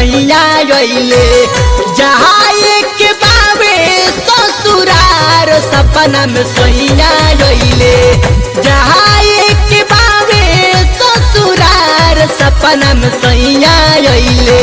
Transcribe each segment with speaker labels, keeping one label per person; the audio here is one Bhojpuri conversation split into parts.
Speaker 1: सैया अइले जहाँ एक बाबे ससुरार सपना में सैया अइले जहाँ एक बाबे ससुरार सपना में सैया अइले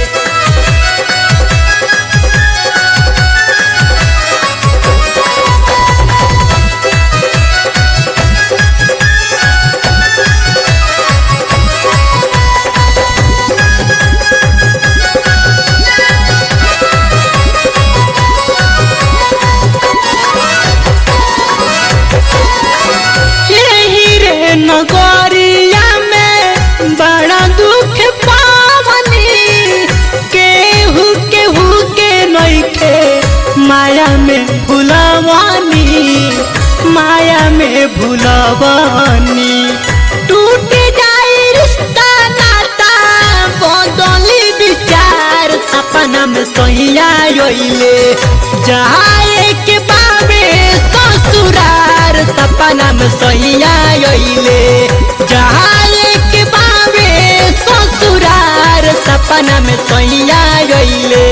Speaker 1: यही रे नगरिया में बड़ा दुख पावनी केहू केहू के नइखे माया में भुलवानी माया में भुलवानी टूट जाई रिश्ता नाता बदली विचार सपना में सैया अइले जहाँ एक बाबे ससुरार सपना में सैया अइले जहाँ एक बाबे ससुरार सपना में सैया अइले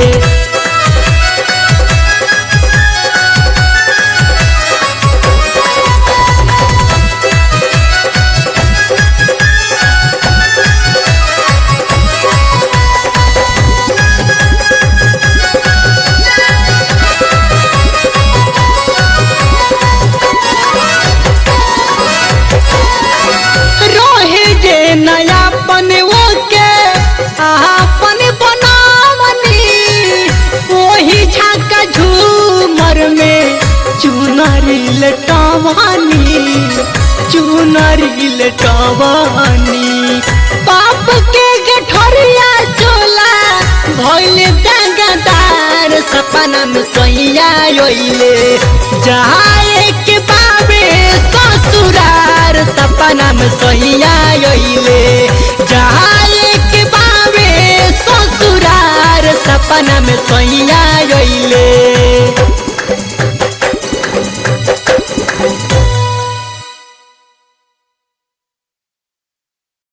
Speaker 1: रोहे जे नयापन ओके आपन बनावनी ओही झाका झूमर में चुनरी लटवानी चुनरी लटवानी पाप के गठरिया चोला भइल दागदार सपना में सैया अइले जहाँ एक बाबे ससुरार सपना में सैया अइले